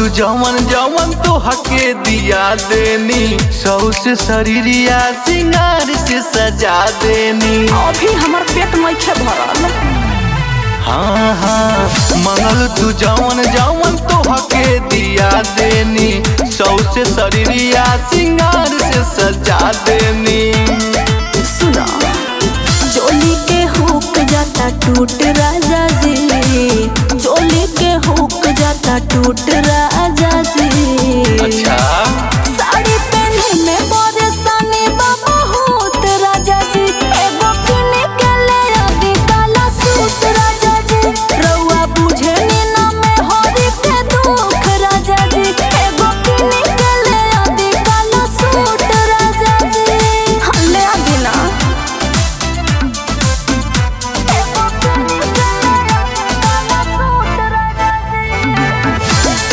तू जवन जवन तो हके दिया देनी सौ से शरीरिया सिंगार से सजा देनी अभी हमर पेट मैखे भरल हाँ हाँ मंगल तू जवन जवन तो हके दिया देनी सौ से शरीरिया सिंगार से सजा देनी सुना चोली के हुक जाता टूट राजा जी चोली के हुक जाता टूट राजा जी अच्छा साड़ी पहने में परेशानी बा बहुत राजा जी एगो किने के ले आदि काला सूट राजा जी रउआ बुझे नी ना में हरी के दुख राजा जी एगो किने के ले आदि काला सूट राजा जी हाँ, ले आदि ना एगो किने के ले आदि काला सूट राजा जी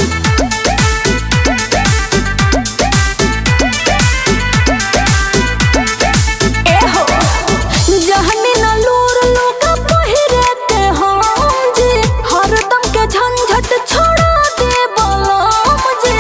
एहो जहनी न लूर लोग पहिरे के हम जी हरदम के झंझट छोड़ा दे बलम जी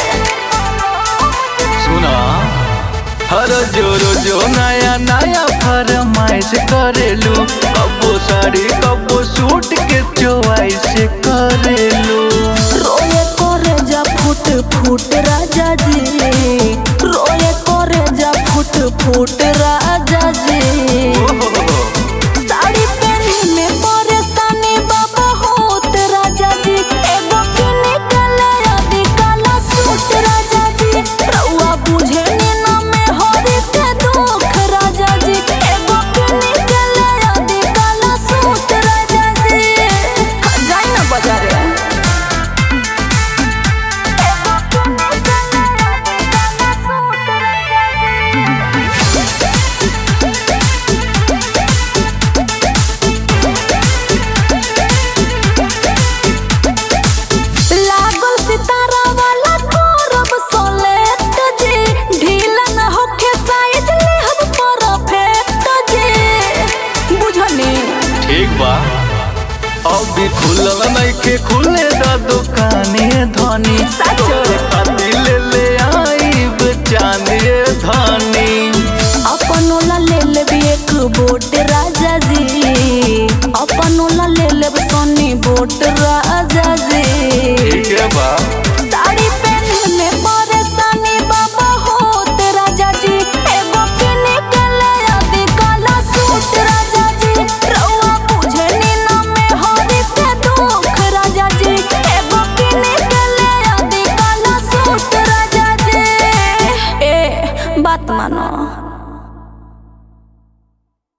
सुना हर जोरो जो नया नया फरमाइश करेलू कबो साड़ी कबो सूट के चॉइस करेलू रोए करे जा फुट फुट राजा जी रोए करे जा फुट फुट राजा जी साड़ी पहने में परेशानी बाबा होत राजा जी एगो किने के ले आदि काला सूट राजा जी रउआ बुझे नी ना में हरी के दुख राजा जी एगो किने के ले आदि काला सूट राजा जी जाई ना बाजारे एगो किने के ले आदि काला सूट राजा जी लागल सितारा वाला करब सोलेट जी ढीला न होखे साइज लेहब परफेक्ट जी बुझनी ठीक बा अभी खुलल नइखे खुले द दुकाने धनी सच? तोरे खातिर ले ले आईब चांदी धनी अपन ओला ले लेब एक बोट राजा जी अपन ओला ले लेब सोनी बोट राजा जी ठीक है बा साड़ी पहने में परेशानी बाबा होत राजा जी एगो किने के ले आदि काला सूट राजा जी रउआ बुझे नी ना में हरी के दुख राजा जी एगो किने के ले आदि काला सूट राजा जी ए बात मानो